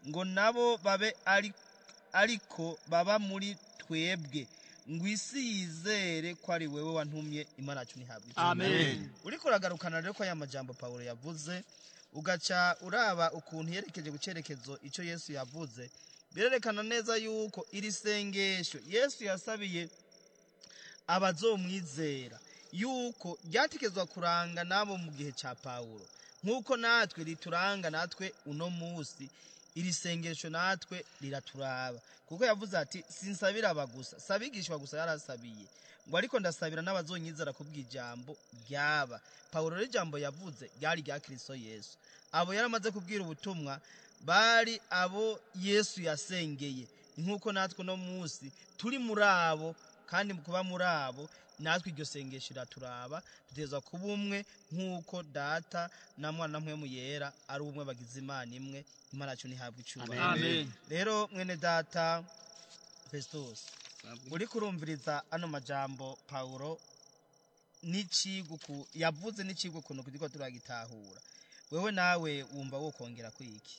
ngo nabo babe ari ariko baba muri twebwe ngo isi yizere ko ari wewe wantumye imana yacu ntihabwe icyubahiro. Amen. uriko uragarukana rero ko aya majambo pawulo yavuze ugaca uraba ukuntu yerekeje ku cyerekezo icyo yesu yavuze birerekana neza yuko iri sengesho yesu yasabiye abazomwizera yuko ryatekezwa kuranga nabo mu gihe cya pawulo nk'uko natwe rituranga natwe uno munsi iri sengesho natwe riraturaba kuko yavuze ati sinsabira aba gusa sabigishwa gusa yarasabiye ngo ariko ndasabira n'abazonyizera kubw'ijambo ryaba pawulo rero ijambo yavuze ryari rya kirisito yesu abo yaramaze kubwira ubutumwa bari abo yesu yasengeye nk'uko natwe uno munsi turi muri abo kandi mu kuba muri abo natwe iryo sengesho iraturaba duteza kuba umwe nk'uko data na mwana mpwemu yera ari ubumwe bagize imana imwe imana yacu ntihabwe icyubahiro Amen. rero mwene data festus uri kurumviriza ano majambo pawulo n'icigwa ku- yavuze n'icigwa ukuntu turiko turagitahura wewe nawe wumva wokongera kwiki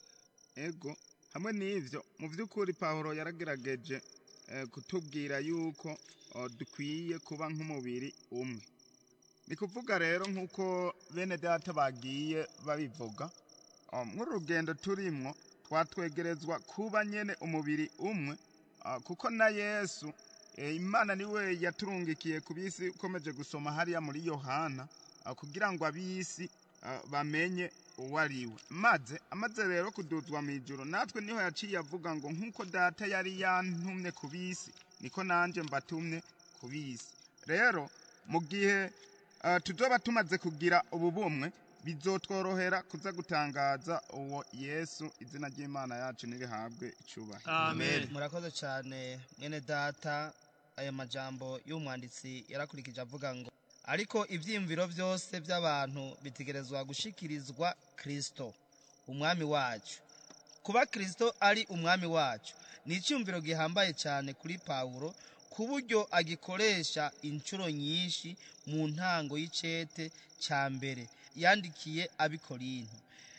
ego hamwe n'ivyo mu by'ukuri pawulo yaragerageje eh, kutubwira yuko oh, dukwiye kuba nk'umubiri umwe ni kuvuga rero nk'uko bene data bagiye babivuga oh, muri rugendo turimwo twatwegerezwa kuba nyene umubiri umwe ah, kuko na yesu eh, imana niwe yaturungikiye ku bisi ukomeje gusoma hariya muri yohana ah, kugira ngo ab'isi ah, bamenye uwo ari we maze amaze rero kuduzwa mu ijoro natwe niho yaciye avuga ngo nk'uko data yari yantumye ku bisi niko nanjye mbatumye ku bisi rero mu gihe ah, tuzoba tumaze kugira ubu bumwe bizotworohera kuza gutangaza uwo yesu izina ry'imana yacu nirihabwe icubahiro Amen. murakoze cyane mwene data aya majambo y'umwanditsi yarakurikije avuga ngo ariko ibyiyumviro byose by'abantu bitegerezwa gushikirizwa kirisito umwami wacu kuba kirisito ari umwami wacu ni icyumviro gihambaye cyane kuri pawulo ku buryo agikoresha inshuro nyinshi mu ntango y'icete cya mbere yandikiye abikorinto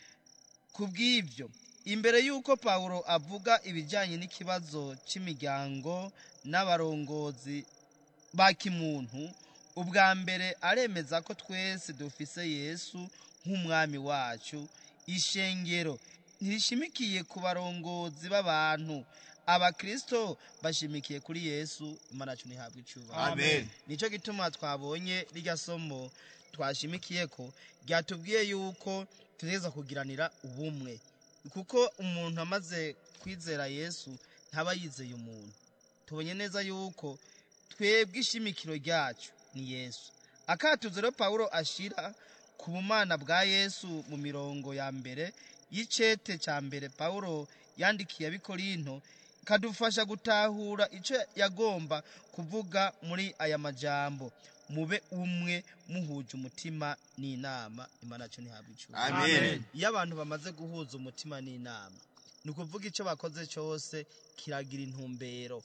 ku bw'ibyo imbere y'uko pawulo avuga ibijyanye n'ikibazo cy'imiryango n'abarongozi ba kimuntu ubwa mbere aremeza ko twese dufise yesu nk'umwami wacu ishengero ntirishimikiye ku barongozi b'abantu abakirisito bashimikiye kuri yesu imana yacu ntihabwe icyubahiro Amen. nicyo gituma twabonye rirya somo twashimikiye ko ryatubwiye yuko tugerageza kugiranira ubumwe kuko umuntu amaze kwizera yesu ntaba yizeye umuntu tubonye neza yuko twebwe ishimikiro ryacu ni yesu akatuzo rero pawulo ashira ku bumana bwa yesu mu mirongo ya mbere y'icete cya mbere pawulo yandikiye abikorinto kadufasha gutahura icyo yagomba kuvuga muri aya majambo mube umwe muhuje umutima n'inama imana yacu ntihabwe icyubahiro Amen. iyo abantu bamaze guhuza umutima n'inama ni ukuvuga icyo bakoze cyose kiragira intumbero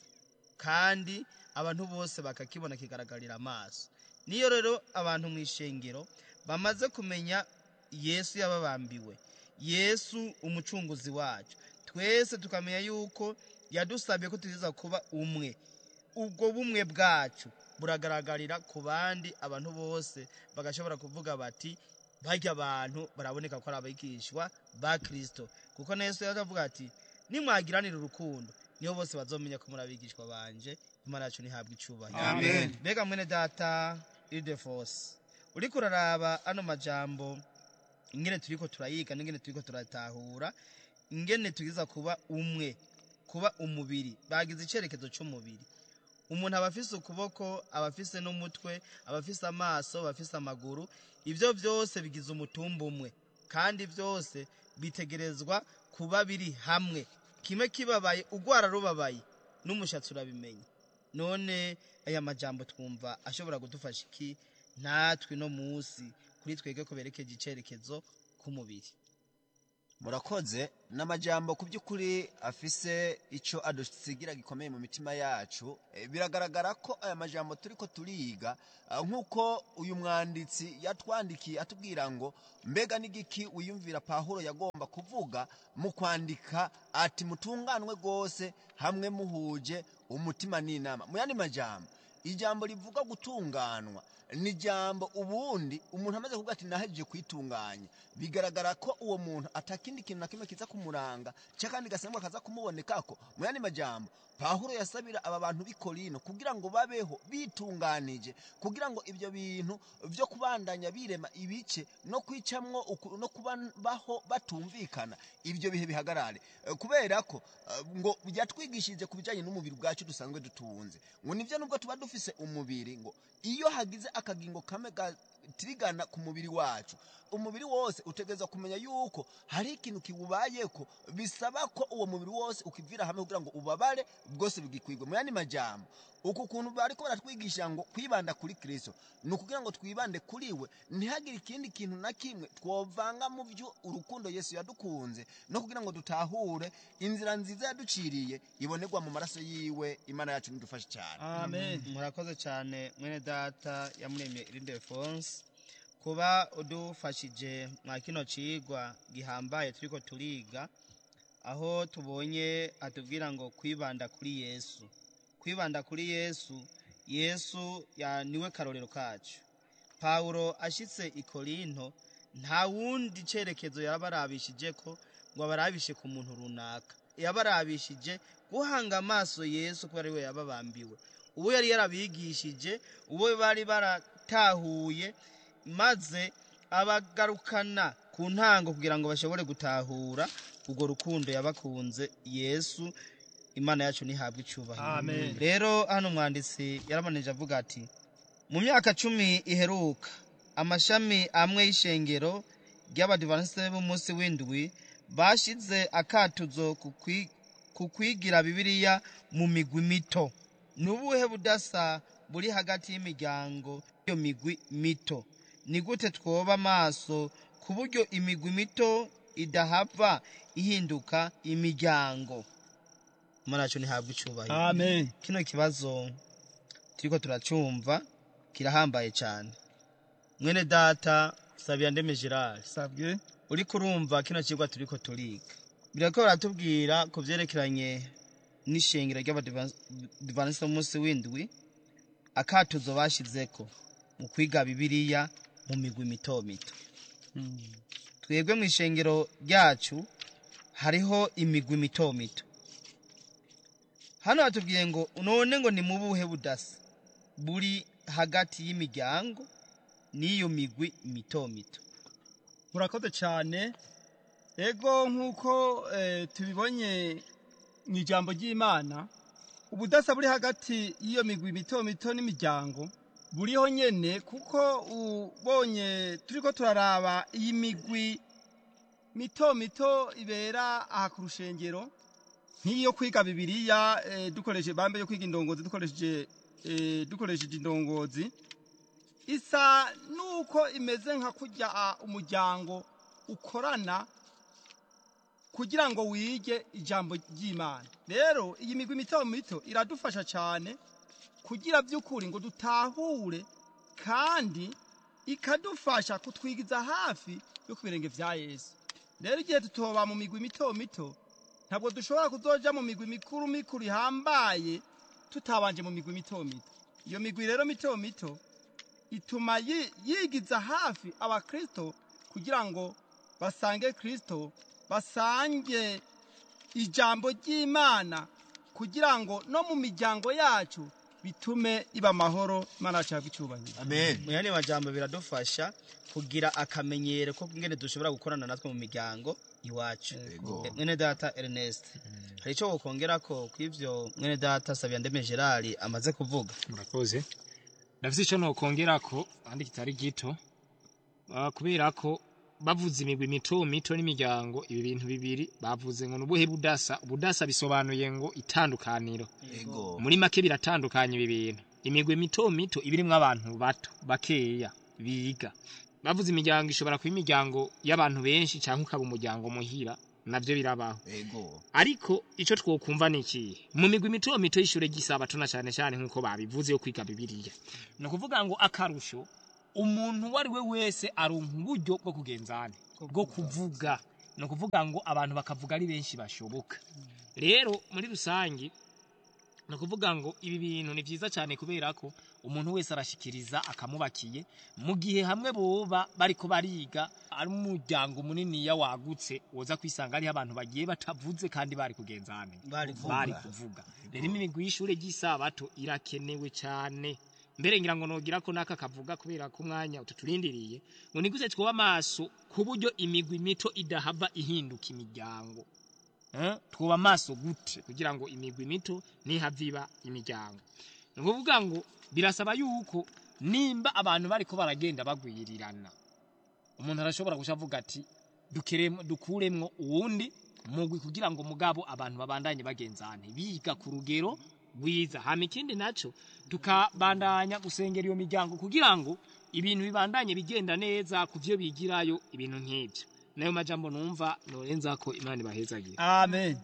kandi abantu bose bakakibona kigaragarira amaso niyo rero abantu mu ishengero bamaze kumenya yesu yababambiwe yesu umucunguzi wacu twese tukamenya yuko yadusabye ko tuziza kuba umwe ubwo bumwe bwacu buragaragarira ku bandi abantu bose bagashobora kuvuga bati barya abantu baraboneka ko ari abigishwa ba kirisito kuko na yesu yaravuga ati nimwagiranira urukundo niho bose bazomenya ko muri abigishwa banje imana yacu ntihabwe icyubahiro Amen. mbega mwene data idefose uriko uraraba ano majambo ingene turiko turayiga n'ingene turiko turatahura ingene tugiza kuba umwe kuba umubiri bagize icyerekezo cy'umubiri umuntu aba afise ukuboko aba afise n'umutwe aba afise amaso aba afise amaguru ibyo byose bigize umutumba umwe kandi byose bitegerezwa kuba biri hamwe kimwe kibabaye ugwara rubabaye n'umushatsi urabimenya none aya majambo twumva ashobora kudufasha iki natwe no munsi kuri twebwe ko berekeje icyerekezo k'umubiri murakoze n'amajambo ku by'ukuri afise icyo adusigira gikomeye mu mitima yacu Eh, biragaragara ko aya majambo turi ko turiga ah, nk'uko uyu mwanditsi yatwandikiye atubwira ngo mbega n'igiki wiyumvira pahuro yagomba kuvuga mu kwandika ati mutunganwe rwose hamwe muhuje umutima n'inama mu yandi majambo ijambo rivuga gutunganwa ni ijambo ubundi umuntu amaze kuvuga ati nahejeje kwitunganya bigaragara ko uwo muntu atakindi kintu na kimwe kiza kumuranga cyakandi gasemwa kaza kumubonekako mu yandi majambo pahuro yasabira aba bantu b'i korino kugira ngo babeho bitunganije kugira ngo ibyo bintu byo kubandanya birema ibice no kwicamwo uku- no kubaho batumvikana ibyo bihe bihagarare Eh, kubera ko eh, ngo byatwigishije ku bijyanye n'umubiri bwacu dusanzwe dutunze ngo nibyo nubwo tuba dufise umubiri ngo iyo hagize akagingo kamwe gatirigana ku mubiri wacu umubiri wose utegereza kumenya yuko hari ikintu kiwubayeko bisaba ko uwo mubiri wose ukivira hamwe kugira ngo ubabare bwose bugikwigwe mu yandi majambo uku kuntu bariko baratwigisha ngo kwibanda kuri kristo ni ukugira ngo twibande kuri we ntihagire ikindi kintu na kimwe twovanga mu byo urukundo yesu yadukunze no kugira ngo dutahure inzira nziza yaduciriye ibonerwa mu maraso yiwe imana yacu nidufashe cyane amen murakoze cyane mwene data yamuremye irinde fonse kuba udufashije mwa kino cigwa gihambaye turiko turiga aho tubonye atubwira ngo kwibanda kuri yesu kwibanda kuri yesu yesu ya niwe karorero kacu pawulo ashitse i korinto nta wundi cerekezo yabarabishije ko ngo abarabishe ku muntu runaka yabarabishije guhanga amaso yesu kubera ariwe yababambiwe uwo yari yarabigishije uwo bari baratahuye maze abagarukana ku ntango kugira ngo bashobore gutahura urwo rukundo yabakunze yesu imana yacu ntihabwe icyubahiro Amen. rero hano umwanditsi yaramanije avuga ati mu myaka cumi iheruka amashami amwe y'ishengero ry'abadivansi b'umunsi w'indwi bashize akatuzo ku kwi- ku kwigira bibiliya mu migwi mito ni ubuhe budasa buri hagati y'imiryango y'iyo migwi mito ni gute twoba amaso ku buryo imigwi mito idahava ihinduka imiryango imana yacu ntihabwe icyubahiro amen kino kibazo turiko turacumva kirahambaye cyane mwene data sabira ndeme gerard sabwe uriko urumva kino kigwa turiko turiga birako baratubwira ku vyerekeranye n'ishengero ry'abadivanisi b'umunsi w'indwi akatuzo bashizeko mu kwiga bibiliya mu migwi mito mito twebwe mu ishengero ryacu hariho imigwi mito mito hano hatubwiye ngo none ngo ni mu buhe budasa buri hagati y'imiryango n'iyo migwi mito mito murakoze cyane ego nk'uko eh, tubibonye mu ijambo ry'imana ubudasa buri hagati y'iyo migwi mito mito n'imiryango buriho nyene kuko ubonye turiko turaraba iyi migwi mito mito ibera aha ku rushengero nk'iyo kwiga bibiliya eh, dukoresheje bambe yo kwiga indongozi dukoresheje eh, dukoresheje indongozi isa nuko imeze nka kurya ah, umuryango ukorana kugira ngo wige ijambo ry'imana rero iyi migwi mito mito iradufasha cyane kugira by'ukuri ngo dutahure kandi ikadufasha kutwigiza hafi yo ku birenge vya yesu rero igihe tutoba mu migwi mito mito ntabwo dushobora kuzoja mu migwi mikuru mikuru ihambaye tutabanje mu migwi mito mito iyo migwi rero mito mito ituma yi- yigiza hafi abakristo kugira ngo basange kristo basange ijambo ry'imana kugira ngo no mu miryango yacu bitume iba amahoro imana yacu yabwa icyubahiro amen mu yandi majambo biradufasha kugira akamenyero ko ngene dushobora gukorana natwe mu miryango iwacu Yego. Eh, mwene data ernest hari icyo wokongera ko kw'ivyo mwene data sabira ndeme gerard amaze kuvuga murakoze ndafite icyo nokongerako kandi kitari gito Ah, kubera ko bavuze imigwi mito mito n'imiryango ibi bintu bibiri bavuze ngo nubuhe budasa ubudasa bisobanuye ngo itandukaniro yego muri make biratandukanye ibi bintu imigwi mito mito iba irimwo abantu bato bakeya biga bavuze imiryango ishobora kuba imiryango y'abantu benshi cyangwa ukaba umuryango muhira nabyo birabaho ego ariko icyo twokumva ni ikihe mu migwi mito mito y'ishure ry'isabato na cyane cyane nk'uko babivuze yo kwiga bibiliya ni ukuvuga ngo akarusho umuntu uwo ari we wese aronka uburyo bwo kugenzana bwo kuvuga ni ukuvuga ngo abantu bakavuga ari benshi bashoboka rero muri rusange ni ukuvuga ngo ibi bintu ni byiza cyane kubera ko umuntu wese arashikiriza akamubakiye mu gihe hamwe boba bariko bariga ari umuryango muniniya wagutse woza kwisanga hariho abantu bagiye batavuze kandi bari kugenzana Bari bari kuvuga. kuvuga rero imigwi y'ishure ry'isabato irakenewe cyane mbere ngira ngo nogira ko naka kavuga kubera ko umwanya ututurindiriye ngo niguse twoba amaso ku buryo imigwi mito idahava ihinduka imiryango Eh, twoba amaso gute kugira ngo imigwi mito ntihave iba imiryango ni ukuvuga ngo birasaba yuko nimba abantu bariko baragenda bagwirirana umuntu arashobora guca avuga ati "Dukiremo- dukuremwo uwundi mugwi kugira ngo mugabo abantu babandanye bagenzane biga ku rugero rwiza hama ikindi naco tukabandanya gusengera iyo miryango kugira ngo ibintu bibandanye bigenda neza ku vyo bigirayo ibintu nk'ivyo nayo majambo numva norenza ko imana ibahezagira amen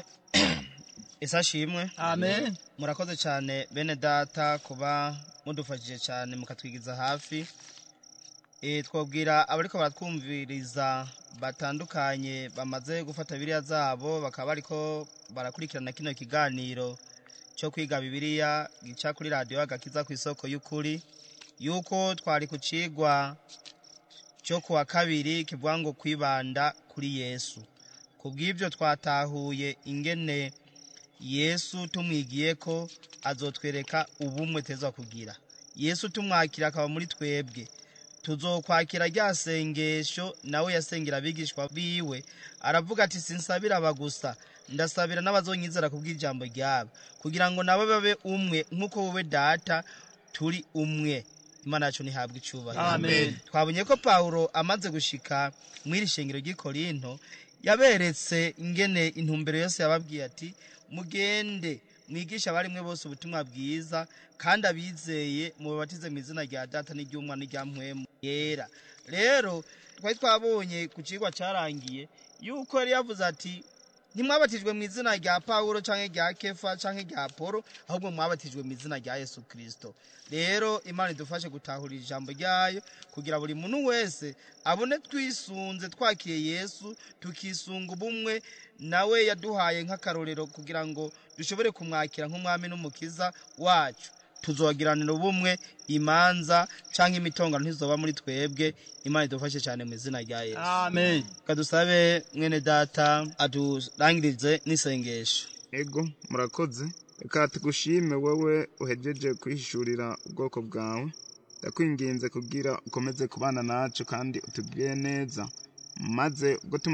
ese ashimwe amen murakoze cyane bene data kuba mudufashije cyane mukatwigiza hafi e, twabwira abariko baratwumviriza batandukanye bamaze gufata biriya zabo bakaba bariko barakurikirana kino kiganiro cyo kwiga bibiliya gica kuri radiyo agakiza ku isoko y'ukuri yuko twari ku cigwa cyo kuwa kabiri kivuga ngo kwibanda kuri yesu ku bw'ibyo twatahuye ingene yesu tumwigiye ko azotwereka ubumwe teza kugira yesu tumwakira akaba muri twebwe tuzokwakira rya sengesho nawe yasengera abigishwa biwe aravuga ati sinsabira aba gusa ndasabira n'abazonyizera ku bw'ijambo ryabo kugira ngo nabo babe umwe nk'uko wowe data turi umwe imana yacu ntihabwe icyubahiro Amen. twabonye ko pawulo amaze gushika mu iri shengero ry'i korinto yaberetse ingene intumbero yose yababwiye ati mugende mwigisha abarimwe bose ubutumwa bwiza kandi abizeye mubabatize mu izina rya data n'iry'umwana n'irya mpwemu yera rero twari twabonye ku kigwa cyarangiye yuko yari yavuze ati ntimwabatijwe mu izina rya pawulo cyangwa rya kefa cyangwa rya polo ahubwo mwabatijwe mu izina rya yesu kirisito rero imana idufashe gutahura ijambo ryayo kugira buri muntu wese abone twisunze twakiriye yesu tukisunga ubumwe nawe yaduhaye nk'akarorero kugira ngo dushobore kumwakira nk'umwami n'umukiza wacu tuzogiranira ubumwe imanza cyangwa imitongano ntizoba muri twebwe imana idufashe cyane mu izina rya yesu amen kadusabe mwene data aturangirize n'isengesho ego murakoze reka tugushime wowe uhejeje kwihishurira ubwoko bwawe ndakwinginze kugira ukomeze kubana nacu kandi utubwire neza maze ubwo tumaze